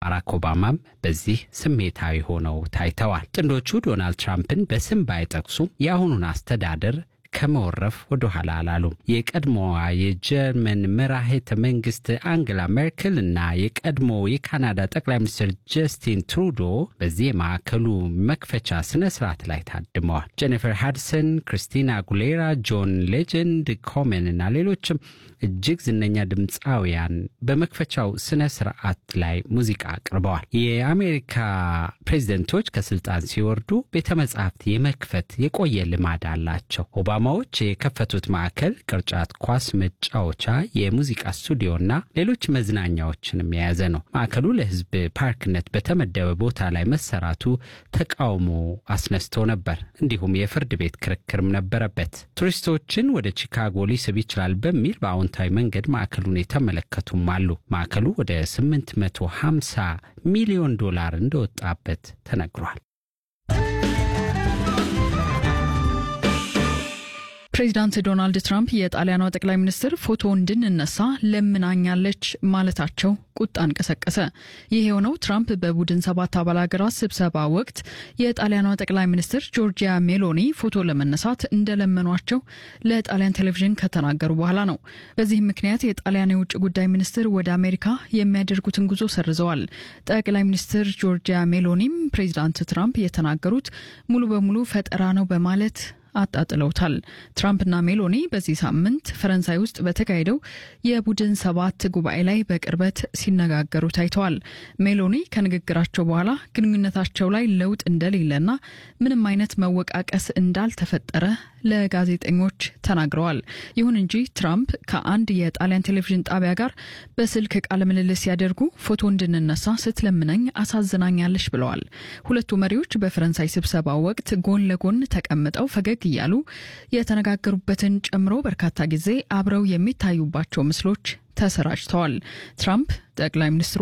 ባራክ ኦባማም በዚህ ስሜታዊ ሆነው ታይተዋል። ጥንዶቹ ዶናልድ ትራምፕን በስም ባይጠቅሱም የአሁኑን አስተዳደር ከመወረፍ ወደ ኋላ አላሉም። የቀድሞዋ የጀርመን መራሄተ መንግስት አንግላ ሜርክል እና የቀድሞ የካናዳ ጠቅላይ ሚኒስትር ጀስቲን ትሩዶ በዚህ የማዕከሉ መክፈቻ ስነ ስርዓት ላይ ታድመዋል። ጄኒፈር ሃድሰን፣ ክሪስቲና አጉሌራ፣ ጆን ሌጀንድ ኮሜን እና ሌሎችም እጅግ ዝነኛ ድምፃውያን በመክፈቻው ስነ ስርዓት ላይ ሙዚቃ አቅርበዋል። የአሜሪካ ፕሬዝደንቶች ከስልጣን ሲወርዱ ቤተ መጻሕፍት የመክፈት የቆየ ልማድ አላቸው። ኦባማዎች የከፈቱት ማዕከል ቅርጫት ኳስ መጫወቻ፣ የሙዚቃ ስቱዲዮና ሌሎች መዝናኛዎችንም የያዘ ነው። ማዕከሉ ለሕዝብ ፓርክነት በተመደበ ቦታ ላይ መሰራቱ ተቃውሞ አስነስቶ ነበር። እንዲሁም የፍርድ ቤት ክርክርም ነበረበት። ቱሪስቶችን ወደ ቺካጎ ሊስብ ይችላል በሚል በአሁንታዊ መንገድ ማዕከሉን የተመለከቱም አሉ። ማዕከሉ ወደ 850 ሚሊዮን ዶላር እንደወጣበት ተነግሯል። ፕሬዚዳንት ዶናልድ ትራምፕ የጣሊያኗ ጠቅላይ ሚኒስትር ፎቶ እንድንነሳ ለምናኛለች ማለታቸው ቁጣን ቀሰቀሰ። ይህ የሆነው ትራምፕ በቡድን ሰባት አባል ሀገራት ስብሰባ ወቅት የጣሊያኗ ጠቅላይ ሚኒስትር ጆርጂያ ሜሎኒ ፎቶ ለመነሳት እንደለመኗቸው ለጣሊያን ቴሌቪዥን ከተናገሩ በኋላ ነው። በዚህም ምክንያት የጣሊያን የውጭ ጉዳይ ሚኒስትር ወደ አሜሪካ የሚያደርጉትን ጉዞ ሰርዘዋል። ጠቅላይ ሚኒስትር ጆርጂያ ሜሎኒም ፕሬዚዳንት ትራምፕ የተናገሩት ሙሉ በሙሉ ፈጠራ ነው በማለት አጣጥለውታል። ትራምፕና ሜሎኒ በዚህ ሳምንት ፈረንሳይ ውስጥ በተካሄደው የቡድን ሰባት ጉባኤ ላይ በቅርበት ሲነጋገሩ ታይተዋል። ሜሎኒ ከንግግራቸው በኋላ ግንኙነታቸው ላይ ለውጥ እንደሌለና ምንም አይነት መወቃቀስ እንዳልተፈጠረ ለጋዜጠኞች ተናግረዋል። ይሁን እንጂ ትራምፕ ከአንድ የጣሊያን ቴሌቪዥን ጣቢያ ጋር በስልክ ቃለ ምልልስ ሲያደርጉ ፎቶ እንድንነሳ ስትለምነኝ አሳዝናኛለች ብለዋል። ሁለቱ መሪዎች በፈረንሳይ ስብሰባ ወቅት ጎን ለጎን ተቀምጠው ፈገግ እያሉ የተነጋገሩበትን ጨምሮ በርካታ ጊዜ አብረው የሚታዩባቸው ምስሎች ተሰራጭተዋል። ትራምፕ ጠቅላይ ሚኒስትሯ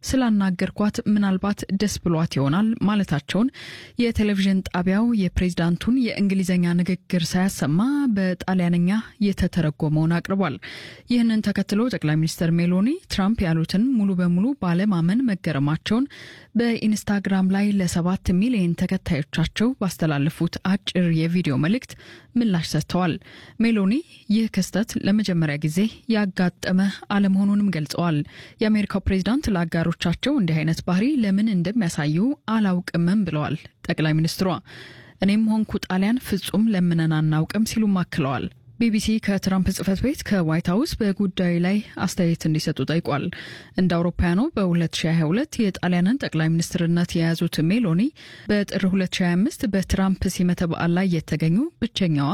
ስላናገርኳት ምናልባት ደስ ብሏት ይሆናል ማለታቸውን የቴሌቪዥን ጣቢያው የፕሬዝዳንቱን የእንግሊዝኛ ንግግር ሳያሰማ በጣሊያንኛ የተተረጎመውን አቅርቧል። ይህንን ተከትሎ ጠቅላይ ሚኒስትር ሜሎኒ ትራምፕ ያሉትን ሙሉ በሙሉ ባለማመን መገረማቸውን በኢንስታግራም ላይ ለሰባት ሚሊዮን ተከታዮቻቸው ባስተላለፉት አጭር የቪዲዮ መልእክት ምላሽ ሰጥተዋል። ሜሎኒ ይህ ክስተት ለመጀመሪያ ጊዜ ያጋጠመ አለመሆኑንም ገልጸዋል። የአሜሪካው ፕሬዝዳንት ለአጋሮ ቻቸው እንዲህ አይነት ባህሪ ለምን እንደሚያሳዩ አላውቅምም ብለዋል ጠቅላይ ሚኒስትሯ። እኔም ሆንኩ ጣሊያን ፍጹም ለምነን አናውቅም ሲሉም አክለዋል። ቢቢሲ ከትራምፕ ጽህፈት ቤት ከዋይት ሀውስ በጉዳዩ ላይ አስተያየት እንዲሰጡ ጠይቋል። እንደ አውሮፓውያኑ በ2022 የጣሊያንን ጠቅላይ ሚኒስትርነት የያዙት ሜሎኒ በጥር 2025 በትራምፕ ሲመተ በዓል ላይ የተገኙ ብቸኛዋ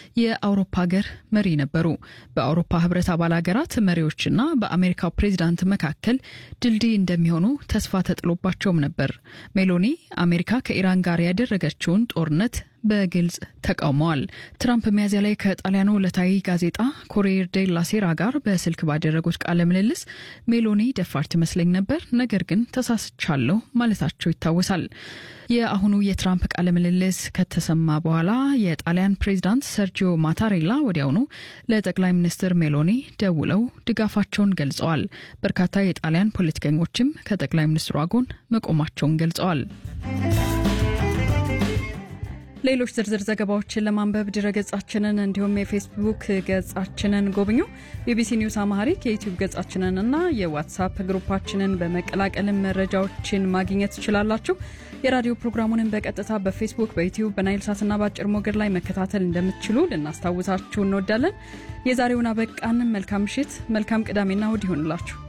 የአውሮፓ ሀገር መሪ ነበሩ። በአውሮፓ ህብረት አባል ሀገራት መሪዎችና በአሜሪካው ፕሬዚዳንት መካከል ድልድይ እንደሚሆኑ ተስፋ ተጥሎባቸውም ነበር። ሜሎኒ አሜሪካ ከኢራን ጋር ያደረገችውን ጦርነት በግልጽ ተቃውመዋል። ትራምፕ ሚያዝያ ላይ ከጣሊያኑ ዕለታዊ ጋዜጣ ኮሪየር ዴላ ሴራ ጋር በስልክ ባደረጉት ቃለ ምልልስ ሜሎኒ ደፋር ትመስለኝ ነበር፣ ነገር ግን ተሳስቻለሁ ማለታቸው ይታወሳል። የአሁኑ የትራምፕ ቃለ ምልልስ ከተሰማ በኋላ የጣሊያን ፕሬዚዳንት ሰርጂዮ ማታሬላ ወዲያውኑ ለጠቅላይ ሚኒስትር ሜሎኒ ደውለው ድጋፋቸውን ገልጸዋል። በርካታ የጣሊያን ፖለቲከኞችም ከጠቅላይ ሚኒስትሯ ጎን መቆማቸውን ገልጸዋል። ሌሎች ዝርዝር ዘገባዎችን ለማንበብ ድረገጻችንን እንዲሁም የፌስቡክ ገጻችንን ጎብኙ። ቢቢሲ ኒውስ አማሃሪክ የዩቲዩብ ገጻችንን እና የዋትሳፕ ግሩፓችንን በመቀላቀልም መረጃዎችን ማግኘት ትችላላችሁ። የራዲዮ ፕሮግራሙንን በቀጥታ በፌስቡክ በዩቲዩብ በናይል ሳትና በአጭር ሞገድ ላይ መከታተል እንደምትችሉ ልናስታውሳችሁ እንወዳለን። የዛሬውን አበቃን። መልካም ምሽት፣ መልካም ቅዳሜና እሁድ ይሆንላችሁ።